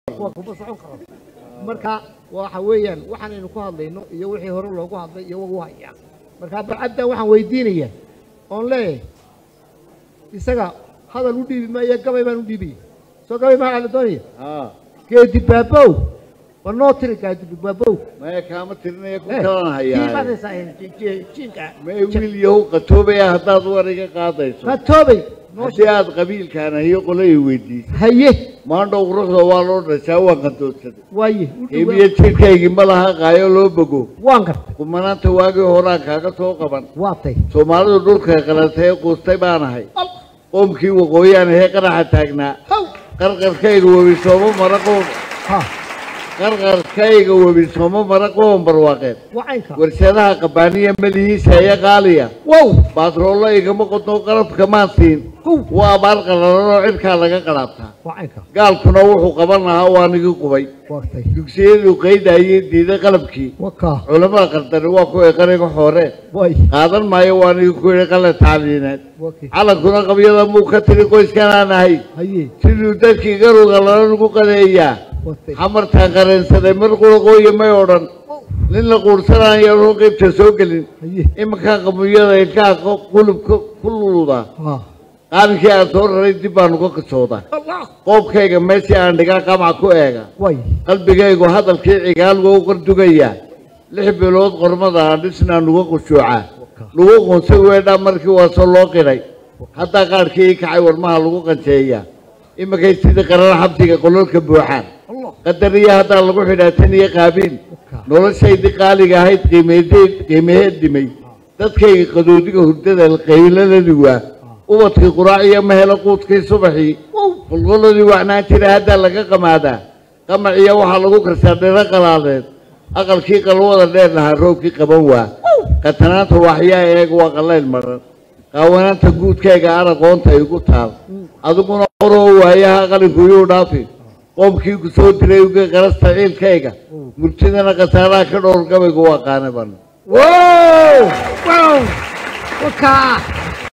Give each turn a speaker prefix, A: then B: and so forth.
A: kuwa kuma socon karo marka waxa weeyaan waxaanaynu ku hadlayno iyo wixii hore loogu hadlay iyo wagu hayaa marka bacaddan waxaan weydiinaya oon leeyahay isaga hadal u dhiibi maayo gabay baan u dhiibaya soo gabay maxaa la doonaya
B: haa
A: geedi baabow waa noo tiri geedi baabow
B: maya kaama tirinaya ku
A: Eh,
B: kalan
A: kii
B: hayaa
A: qaadaysaa, eh, ji- jiinka
B: may wiil yahow qatoobaya haddaad war iga qaadayso
A: qatoobay noo
B: haddii aad qabiilkaan ahiyo qolay weydiisay
A: haye
B: maandhow quruxda waa loo dhashaa waan qandoodsaday
A: waaye u dhawaa-
B: qiimiyo jirkaygii ma laha qaayo loo bogo
A: waan gartay
B: kumanaanta waagii horaan kaaga soo qaban
A: waa tay
B: soomaalidu dhulka qalatay ee quustay baan ahay qoomkii waqooyaan ahee qaraxa taagnaa
A: haw
B: qarqarkayga webi sooma mara qoom
A: ha
B: qarqarkayga webi sooma mara qoom barwaaqeed
A: waa caynka
B: warshadaha qabaaniya madihiisa ee qaaliya
A: wow
B: baatroollo igama qodno qarabka maan siin
A: Kow.
B: waa abaar qalalanoo cirkaa laga qalaabtaa
A: waa caynka
B: gaalkuna wuxuu qaban lahaa waa nigi qubay
A: waa tay
B: dugsiyadu qaydayay diiday qalabkii
A: waa kaa
B: culamada qaldani waa kuway qariga xoore
A: way
B: qaadan maayo waa nigi ku yidhi qale tacliineed
A: waa kii
B: calankuna qabyada muu ka tiri qoyskanaan ahay
A: haye
B: siduu dadkii garuga lala nugu qadeeyaa
A: waa tay
B: xamartaan qareensaday mar quraqooya may odhan nin la quursanaan yaroo qaybta soo gelin
A: haye
B: iminkaa qabuyada ilkaha qo- qulubka ku luludaa
A: ha
B: qaalinkii aan soo raray dib baan uga qisoodaa
A: allah
B: qoobkayga meeshii aan dhigaa qamac ku eega
A: way
B: qalbigaygu hadalkii cigaal wou qardugayaa lix bilood qormada aan dhisnaa nuga qushuucaa nugu qunsay weedhaa markii waasoo loo qiray haddaa qaadhkii ii kacay warmaha lagu qanjeeyaa iminkay sidii qarar xabsiga qololka buuxaan
A: allah
B: qadariya haddaa lagu xidhaa tan iyo qaabiil noloshaydii qaaliga ahayd qiimeedeed qiimaheed dhimay dadkayga qadoodiga hurdada qayladadii waa ubadkii quraac iyo mahelo quudkii subaxii qolqoladii wacnaan jira haddaa laga qamaadaa qamaciya waxaa lagu karsaa dhiro qalaadeed aqalkii qalwada dheer lahaa roobkii qaban waa qatanaanta waxyaa eeg waa qallayl maran qaawanaanta guudkayga araqoonta igu taal adiguna qoroo waayaha qalinku yuu dhaafi qoomkii ku soo diray uga qarasta ciilkayga murtidana khasaaraha ka dhowr gabaygu waa qaanaban
A: wow wow waa kaa